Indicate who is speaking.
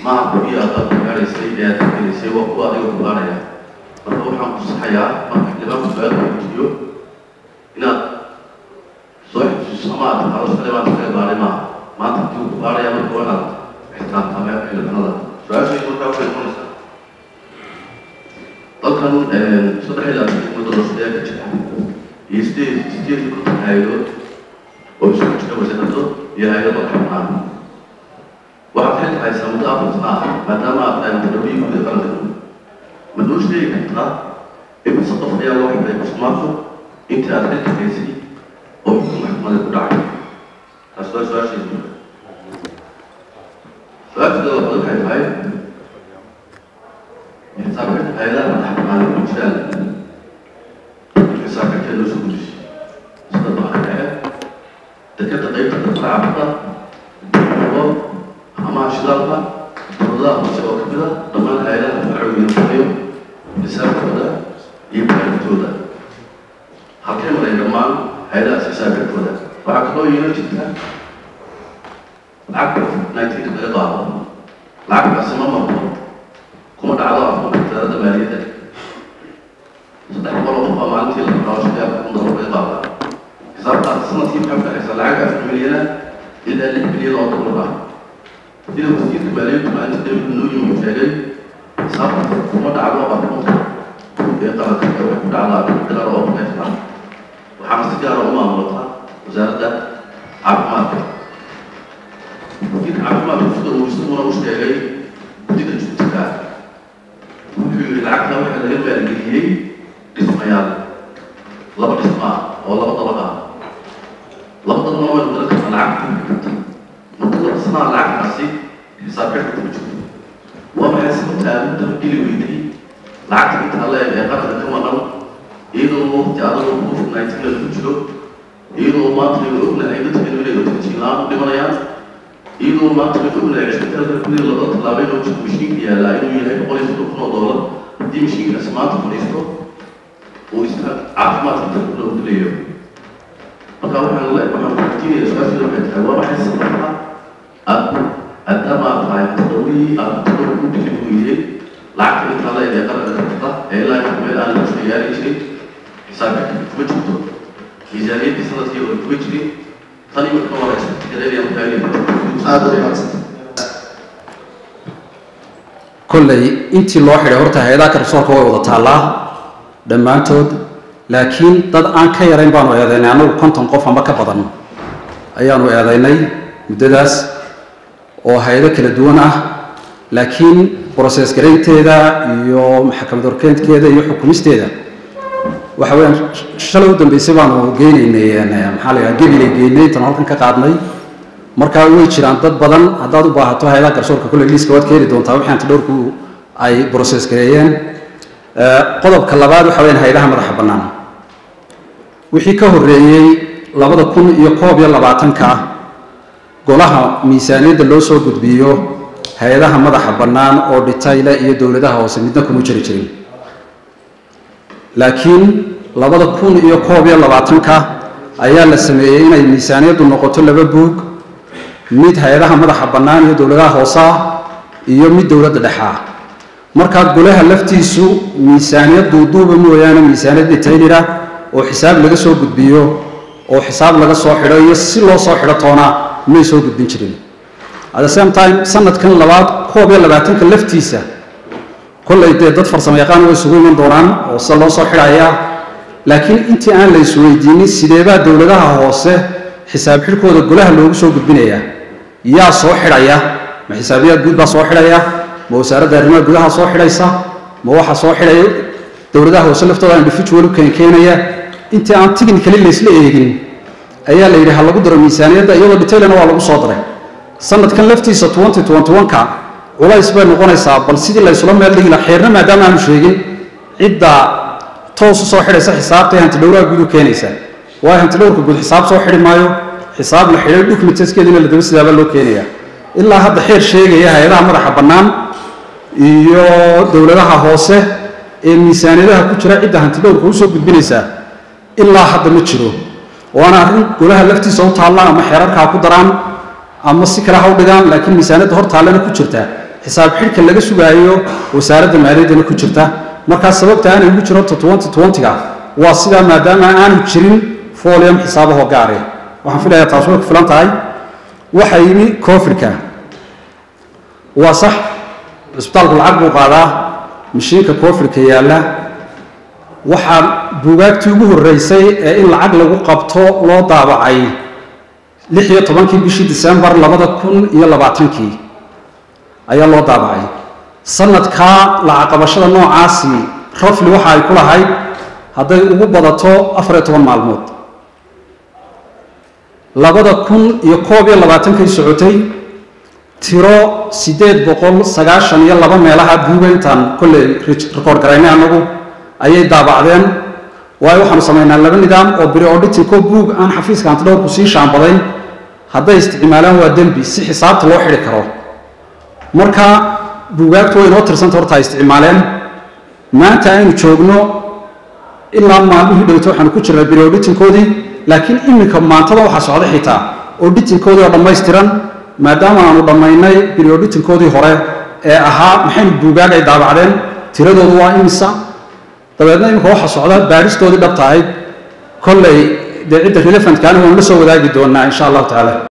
Speaker 1: maaha kuwii aad dadka gaadhaysay ee aad gelaysay waa kuwa adiga ku gaadhaya marka waxaan ku saxayaa marka xildhibaanku su-aal weydiiyo inaad soo xusuuso ama aad taqaano shaqada baan kaga gaadhay maaha maanta haddii uu ku gaadhaya marka waa inaad ixtiraamtaa meel xildhibaanada su-aashaydu markaa waxay noqonaysaa dalkan saddex ilaa saddex muddo doorashada ka jira iyo sideed sideed iyo konton hay-adood oo isugu jira wasaarado iyo hay-ado xubnaan waxaad xilka haysaa muddo afar sano ah maadaama aad tahay madaxweynihii guud ee qaranka ma noo sheegi kartaa imise qof ayaa loo xidhay musuqmaaqu intii aad xilka haysay oo xukun maxkamada ku dhacay taas waa su-aashaydu su-aasheeda labaad waxay tahay xisaabxidka hay-adaha madax bannaan ku jiraan xisaabxidkeeda loo soo gudisay sida baaha dhexe dekada qaybta dadka caabada oo amaha shidaalka dowladaha hoose oo kamid a dhammaan hay-adaha farcooyin fadhiyo xisaabtooda iyo baarintooda halkay maray dhammaan hay-adahaas xisaabxidkooda waxaa kaloo yeelo jirta lacag nineteen laga qaado lacagtaasi ma marto kuma dhacdo afka wasaaradda maaliyadda saddex boqol oo qof aa maalintii la qaado shaqeeya kun dollar bay qaadaa xisaabtaas sanadkii maxay baxaysaa lacag afar milyana ilaa lix milyan oo dollar ah sida wasiirka maaliyaddu maalinta david nuuyin uu sheegay xisaabtaas kuma dhacdo akoonka ee qaranka ee waxay ku dhacdaa akoon gaar oo neef ah waxaana si gaara u maamulata wasaaradda caafimaadka wasiirka caafimaadku sida uu isaguna u sheegay guddiga jubtiga wuxuu yidhi lacagta waxaa laga maalgeliyey dhismayaal laba dhisma ah oo laba dabaq ah laba dabaqna waynu garan kartaa lacagta ku karta muddo laba sanaa lacagtaasi xisaabxidhka kuma jirto waa maxay sababta aad u dabageli weyday lacagta intaa leeg ee qaranka ka maqan iyadoo waqti adagoo covid nineteen lagu jiro iyadoo maanta aynu ognahay dadkeenu inay otajiinlaan u dhimanayaan iyadoo maanta aynu ognahay cisbitaalka gudida laba tallaabay loo jiro mashiinka yaallaa inuu yahay boqol iyo soddon kun oo doolar haddii mashiinkaasi maanta fadhiisto uu iska caafimaadka dalka loo dilayo marka waxaan le waxaan weydiinaya su-aasheeda waxay tahay waa maxay sababta aad maadaama aad tahay tadawii aad tadawi ku dhili weydey lacagta intaa leeg ee qaranka karta ee ilaa inta meel aan laga soo yaari jirin xisaabinka kuma jirto miisaaniyaddii sanadkii hore kuma jirin tani marka waa expectgareynaya markaa
Speaker 2: aada u mahadsan
Speaker 3: kolley intii loo xidhay horta hay-adaha garsoorka way wada taallaa dhammaantood laakiin dad aan ka yarayn baanu eedaynay annagu konton qof ama ka badan ayaanu eedaynay muddadaas oo hay-ado kala duwan ah laakiin broses garaynteeda iyo maxkamad horkeentkeeda iyo xukumisteeda waxa weeyaan shalay u dambeysay baanu geynaynay maxaa la yidhaha gebilay geynay intaan halkan ka qaadnay markaa way jiraan dad badan haddaad u baahato hay-adaha garsoorka kolley liiska waad ka heli doontaa wixii antidhowrku ay broses gareeyeen qodobka labaad waxa weyaan hay-adaha madaxa bannaan wixii ka horreeyey labada kun iyo koob iyo labaatanka golaha miisaaniyadda loo soo gudbiyo hay-adaha madaxa bannaan oo dhitayle iyo dowladaha hoose midna kuma jiri jirin laakiin labada kun iyo koob iyo labaatanka ayaa la sameeyey inay miisaaniyaddu noqoto laba buug mid hay-adaha madaxa bannaan iyo dowladaha hoose ah iyo mid dowladda dhexe ah markaa golaha laftiisu miisaaniyad duuduuba mooyaane miisaaniyad detaylira oo xisaab laga soo gudbiyo oo xisaab laga soo xidho iyo si loo soo xidho toona may soo gudbin jirin at the same time sanadkan labaad koob iyo labaatanka laftiisa kollay dee dad farsamo yaqaan way isugu iman doonaan oo se loo soo xidhaya laakiin intii aan la isweydiinin sideebaa dowladaha hoose xisaab xidhkooda golaha loogu soo gudbinaya yaa soo xidhaya ma xisaabiyaad guud baa soo xidhaya ma wasaaradda arrimaha gudaha soo xidhaysa ma waxa soo xidhaya dowladaha hoose laftooda individual u keenkeenaya intii aan technically laysla eegin ayaa la yidhi ha lagu daro miisaaniyadda iyadoo detailana waa lagu soo daray sanadkan laftiisa twenty twenty one-ka culays bay noqonaysaa bal sidii la ysula meel dhigi laha xeerna maadaama aanu sheegin cidda toos u soo xidhaysa xisaabtay hantidhowraha guud u keenaysa waayo hantidhowrka guud xisaab soo xidhi maayo xisaab la xidhay documentskeediina la daba sidaabaa loo keenaya ilaa hadda xeer sheegaya hay-adaha madaxa bannaan iyo dowladaha hoose ee miisaaniyadaha ku jira cidda hantidhowrka usoo gudbinaysaa ilaa hadda ma jiro waana arrin golaha laftiisa u taalla ama xeerarka ha ku daraan ama si kale ha u dhigaan laakiin miisaaniyadda hor taallana ku jirta xisaab xidhka laga sugaayo wasaaradda maaliyaddana ku jirta markaa sababta aanay ugu jiro twenty twenty-ga waa sidaa maadaama aanu jirin folium xisaabahoo gaare waxaan filayaa taas way ku filan tahay waxaa yimi coofidka waa sax cisbitaalku lacag buu qaadaa mashiinka coofidka yaalla waxaa buugaagtii ugu horreysay ee in lacag lagu qabto loo daabacay lix iyo tobankii bishii disembar labada kun iyo labaatankii ayaa loo daabacay sanadkaa lacag qabashada noocaasi rafli waxa ay ku lahayd hadday ugu badato afar iyo toban maalmood labada kun iyo koob iyo labaatankay socotay tiro siddeed boqol sagaashan iyo laba meelaha buugayntan kolley record garaynay annagu ayay daabacdeen waayo waxaanu samaynaa laba nidaam oo biri auditinko buug aan xafiiska antidhowrku sii shaambadayn hadday isticmaalaan waa dembi si xisaabta loo xidhi karo marka buugaagtu way inoo tirsanta horta ay isticmaaleen maanta aynu joogno ilaa maalmihii dhowto waxaanu ku jirnaa biri auditinkoodii laakiin iminka maantada waxaa socda xitaa auditinkoodii oo dhammaystiran maadaama aanu dhammaynay biri auditinkoodii hore ee ahaa maxaynu buugaag ay daabacdeen tiradoodu waa imisa dabeedna iminka waxaa socda baadhistoodii dhabta ahayd kolley dee cidda relevantkaani waanu la soo wadaagi doonaa insha allahu tacaala